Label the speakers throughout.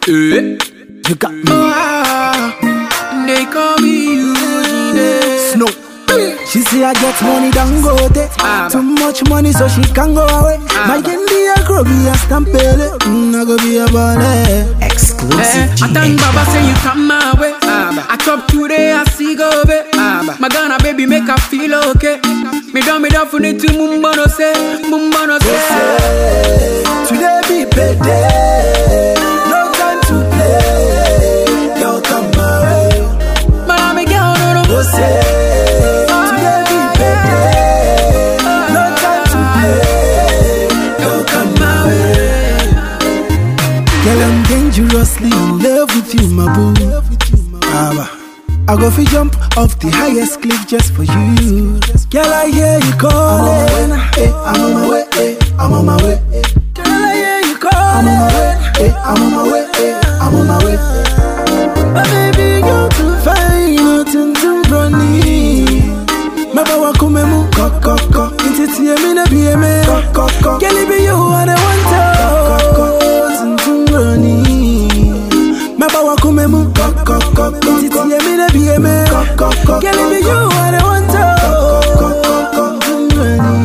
Speaker 1: Eh.
Speaker 2: You got me.
Speaker 1: Ah, they call me Eugene.
Speaker 2: Snow. She say I get money, don't go there.
Speaker 1: Ah,
Speaker 2: Too much money, so she can go away. My India grow be a stampede. Mm, I go be a ballet.
Speaker 1: Eh,
Speaker 2: Exclusive
Speaker 1: I thank Baba say you come my way. I chop today, I see go be. My Ghana baby make her feel okay. Me down, me down for need to mumbono say, mumbono say.
Speaker 2: Today be payday. No time to play. Girl, come my way.
Speaker 1: But I'm a girl, no no.
Speaker 2: Go say. Today be payday. No time to play. Girl, come my way. Girl, I'm dangerously in love with you, my boo. Abba. I go fi jump off the highest cliff just for you. Girl, I hear you calling. I'm on my way. eh, I'm on my way. eh. Girl, I hear you calling. I'm on my way. eh, I'm on my way. eh, I'm on my way. But baby, you're too fine, nothing to run Maba wa kume mu koko ko Inti tiye mi na biye me koko ko Girl, it be you I the want to Nothing to run Maba wa kume mu koko ko Inti tiye mi na biye me koko ko Girl, it be you I the want to Nothing to run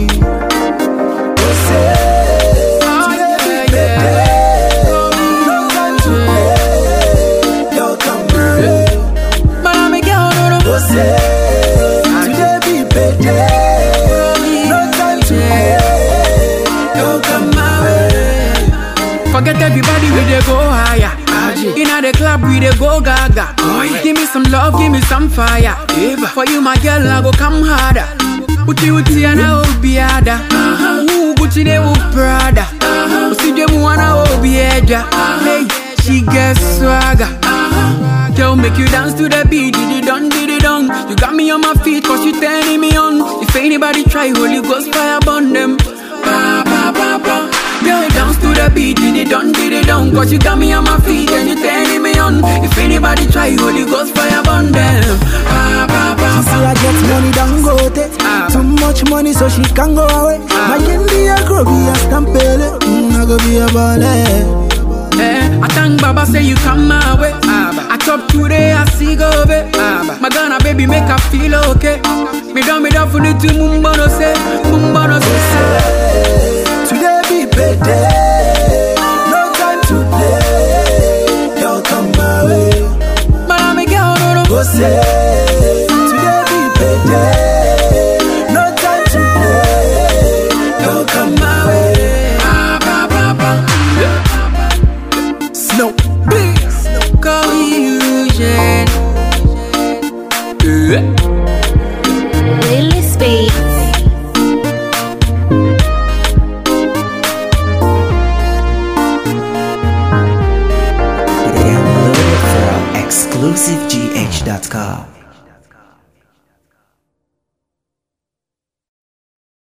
Speaker 1: Oh, yeah, yeah.
Speaker 2: No time to play Yo, come on
Speaker 1: But I'm a girl, no no.
Speaker 2: Today be payday No time to play Yo, come my way
Speaker 1: Forget everybody, we dey go higher. Inna the club, we dey go gaga. Give me some love, give me some fire. For you, my girl, I go come harder. Uti uti ana obiada. Ooh, Gucci de u Prada. Usi de mu ana obieja. Hey, she get swagger. Girl, make you dance to the beat, did it done, did it done. You got me on my feet, cause you turning me on. If anybody try, Holy Ghost fire burn them. Ba, ba, ba, ba. Girl, dance to the beat, did it done, did it done. Cause you got me on my feet and you turning me on. If anybody try, Holy Ghost fire burn them. Ba, ba, ba,
Speaker 2: She say
Speaker 1: ba.
Speaker 2: I get money, don't go there.
Speaker 1: Ah.
Speaker 2: Too much money, so she can go away. My India grow be a stampede. Mm, I go be a ballet.
Speaker 1: Eh, I thank Baba say you come my way. I chop today, I see go be. My Ghana baby make her feel okay. Me down, me down for the two mumbono say, mumbono say.
Speaker 2: Today be payday. No time to play. Yo, come my way.
Speaker 1: But I'm a girl, no no.
Speaker 2: Go say. Today be payday. No time to play. Yo, come my way.
Speaker 1: Ba, ba, ba, ba.
Speaker 2: Snow.
Speaker 1: Call illusion.
Speaker 3: Lily Speaks.
Speaker 4: Download it from exclusivegh.com.